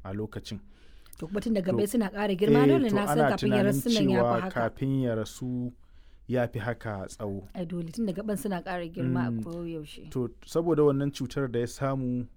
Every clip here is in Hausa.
a lokacin to kuma tun da To- gabai suna ƙara girma Eh, dole to na san ana kafin ya tunanin rasu nan ya cewa fi haka kafin ya rasu ya fi haka tsawo ai dole tun da gaban suna ƙara girma Mm. a koyaushe to saboda wannan cutar da ya samu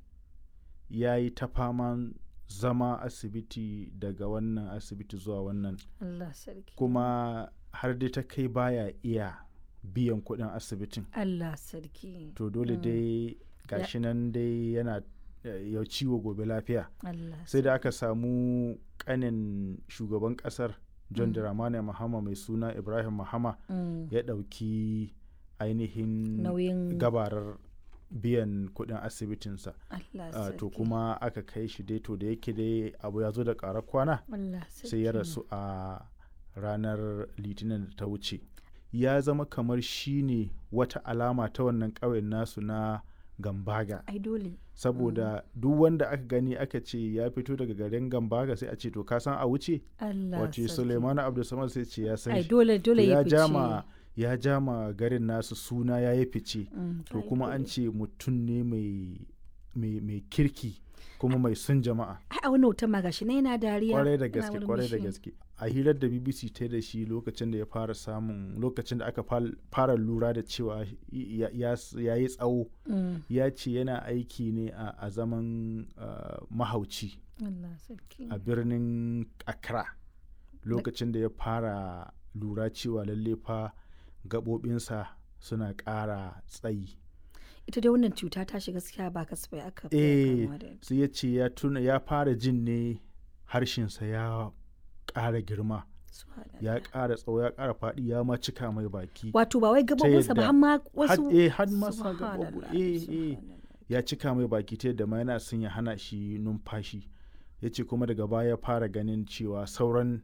ya yi ta faman zama asibiti daga wannan asibiti zuwa wannan Allah sarki kuma har dai ta kai baya iya biyan kuɗin asibitin Allah sarki to dole dai gashi nan dai yana eh, ya ciwo gobe lafiya Allah sai da aka samu kanin shugaban kasar john dramani mahama mai suna ibrahim mahama Mm. ya ɗauki ainihin nauyin gabarar biyan kuɗin asibitinsa Allah Ah, to sarki. kuma aka kai shi dai to da yake dai abu ya zo da ƙarar kwana Allah sai ya sarki. rasu a ranar litinin da ta wuce ya zama kamar shi ne wata alama ta wannan ƙauyen nasu na gambaga ai dole saboda duk wanda aka gani aka ce ya fito daga garin gambaga sai a ce to ka san a wuce Allah wace sarki. suleimanu abdulsamad sai ce ya san ai shi dole To dole ya ya fice jama ya jama garin nasu suna ya yi fice Mm, to ai kuma an dole. ce mutum ne mai mai mai kirki kuma mai son jama'a ai a wannan hoton ma gashi na yana dariya kwarai da yana gaske kwarai da murmushi. gaske a hirar da bbc ta yi da shi lokacin da ya fara samun lokacin da aka fal- fara lura da cewa ya- ya ya yi tsawo Mm, ya ce yana aiki ne a a zaman ah, mahauci Allah sarki a birnin accra lokacin da ya fara lura cewa lalle fa gaɓoɓinsa suna ƙara tsayi ita dai wannan cuta ta shiga gaskiya ba kasafai aka fiye eh kamuwa da ita. sai ya ce ya tuna ya fara jin ne harshensa ya ƙara girma Subhanallah. ya ƙara tsawo ya ƙara faɗi ya ma cika mai baki wato ba wai gabobinsa ba yadda- har ma had wasu eh had ma sa Subhanallah, gaɓoɓi eh eh subhanallah. ya cika mai baki ta yadda ma yana son ya hana shi numfashi ya ce kuma daga baya ya fara ganin cewa sauran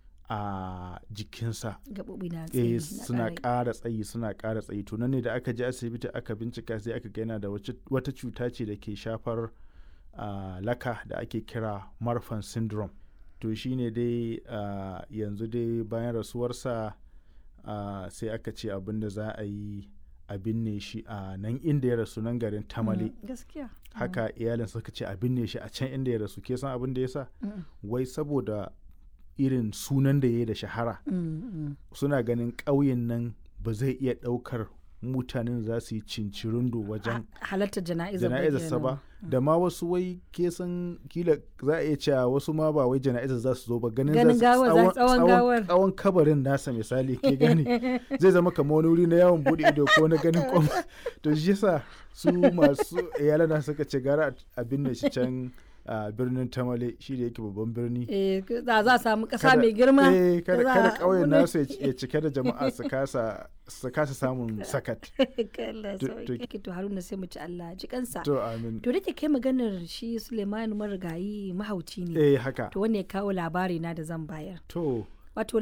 a jikinsa gabobi na eh tsayi na suna ƙara- ƙara tsayi suna ƙara tsayi to nan ne da aka je asibiti aka bincika sai aka ga yana da wace- wata cuta ce da ke shafar ah, laka da ake kira marfan syndrome to shine dai ah, yanzu dai bayan rasuwarsa ah, sai aka ce abin da za a yi a binne shi a nan inda ya rasu nan garin tamale Mm, gaskiya haka iyalin suka ce a binne shi a can inda ya rasu ke san abin da ya sa Mm, wai saboda irin sunan da ya yi da shahara mm, mm. suna ganin ƙauyen nan ba zai iya ɗaukar mutanen za su yi cincirindo wajen halartar jana'izar jana'izarsa ba da ma wasu wai ke san kila za a iya cewa wasu ma ba wai jana'izar za su zo ba ganin Ganin za su gawar, za- tsawon gawar. tsawon kabarin nasa misali ke gane zai zama kamar wani wuri na yawon bude ido ko na ganin kwam to shi yasa su masu iyalan na suka ce gara a binne shi can a birnin tamale shi da yake babban birni eh za za a samu ƙasa kada- mai girma eh, kada za kada a ƙauyen abun nan. nasu ya ci- ya cike da jama'a su kasa su kasa samun sakat Allah To- sauki to Haruna sai mu ci Allah ji kansa to amin to da ke kai maganar shi Suleiman marigayi mahauci ne eh haka to wanne ya kawo labari na da zan bayar to wato